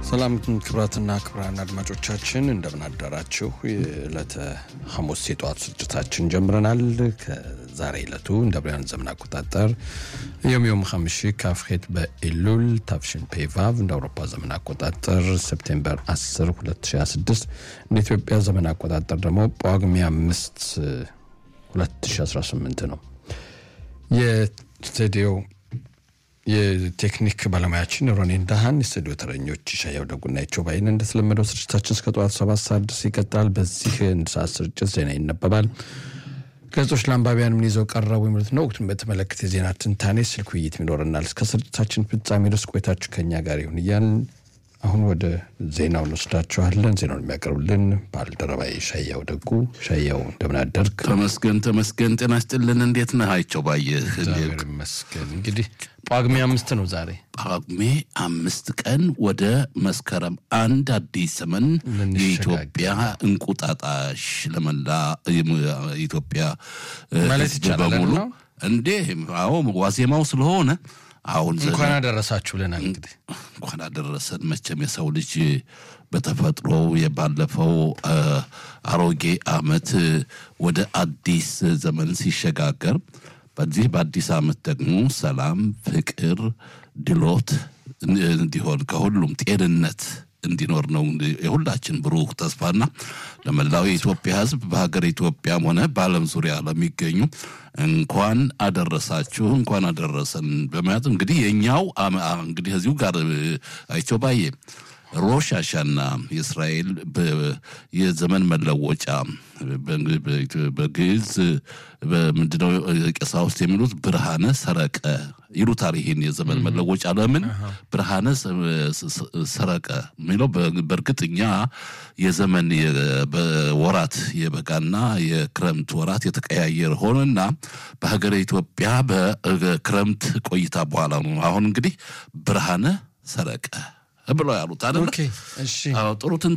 ሰላም ክብራትና ክብራን አድማጮቻችን እንደምን አዳራችሁ። የዕለተ ሐሙስ የጠዋት ስርጭታችን ጀምረናል። ከዛሬ ዕለቱ እንደ ብሪያን ዘመን አቆጣጠር ዮም ዮም ሐምሺ ካፍሄት በኢሉል ታፍሽን ፔቫቭ እንደ አውሮፓ ዘመን አቆጣጠር ሴፕቴምበር 10 2026 እንደ ኢትዮጵያ ዘመን አቆጣጠር ደግሞ ጳጉሜ 5 2018 ነው። የስቱዲዮ የቴክኒክ ባለሙያችን ሮኔን ዳሃን፣ የስቱዲዮ ተረኞች ሻያው ደጉና ይቸው ባይን። እንደተለመደው ስርጭታችን እስከ ጠዋት ሰባት ሰዓት ድረስ ይቀጥላል። በዚህ አንድ ሰዓት ስርጭት ዜና ይነበባል። ጋዜጦች ለአንባቢያን ምን ይዘው ቀረቡ የሚሉት ነው። ወቅቱን በተመለከተ የዜና ትንታኔ፣ ስልክ ውይይት ይኖረናል። እስከ ስርጭታችን ፍጻሜ ድረስ ቆይታችሁ ከኛ ጋር ይሁን እያልን አሁን ወደ ዜናው እንወስዳችኋለን። ዜናውን የሚያቀርብልን ባልደረባዬ ሻያው ደጉ። ሻያው እንደምን አደርግ? ተመስገን ተመስገን። ጤና ይስጥልን። እንዴት ነህ? አይቸው ባየህ። እግዚአብሔር ይመስገን። እንግዲህ ጳጉሜ አምስት ነው ዛሬ። ጳጉሜ አምስት ቀን ወደ መስከረም አንድ አዲስ ዘመን የኢትዮጵያ እንቁጣጣሽ ለመላ ኢትዮጵያ ማለት ሕዝብ ይቻላል በሙሉ ነው? እንዴ! አዎ ዋዜማው ስለሆነ አሁን ዘ- እንኳን አደረሳችሁ ብለናል። እንግዲህ እንኳን አደረሰን። መቼም የሰው ልጅ በተፈጥሮ የባለፈው አ፣ አሮጌ ዓመት ወደ አዲስ ዘመን ሲሸጋገር በዚህ በአዲስ ዓመት ደግሞ ሰላም፣ ፍቅር፣ ድሎት እንዲሆን ከሁሉም ጤንነት እንዲኖር ነው የሁላችን ብሩህ ተስፋና ለመላው የኢትዮጵያ ሕዝብ በሀገር ኢትዮጵያም ሆነ በዓለም ዙሪያ ለሚገኙ እንኳን አደረሳችሁ እንኳን አደረሰን በማለት እንግዲህ የኛው አመ- አ- እንግዲህ እዚሁ ጋር አይቸው ባዬ ሮሽ አሻና የእስራኤል በ- የዘመን መለወጫ በ- በ- በግዕዝ በምንድነው ቀሳውስት የሚሉት ብርሃነ ሰረቀ ይሉታል። ይሄን የዘመን መለወጫ ለምን ብርሃነ ሰ- ሰ- ሰረቀ የሚለው በ- በእርግጥ እኛ የዘመን የ- በወራት የበጋና የክረምት ወራት የተቀያየረ ሆነና በሀገረ ኢትዮጵያ በክረምት ቆይታ በኋላ ነው አሁን እንግዲህ ብርሃነ ሰረቀ ብለው ያሉት አይደለ? ኦኬ፣ እሺ አዎ ጥሩ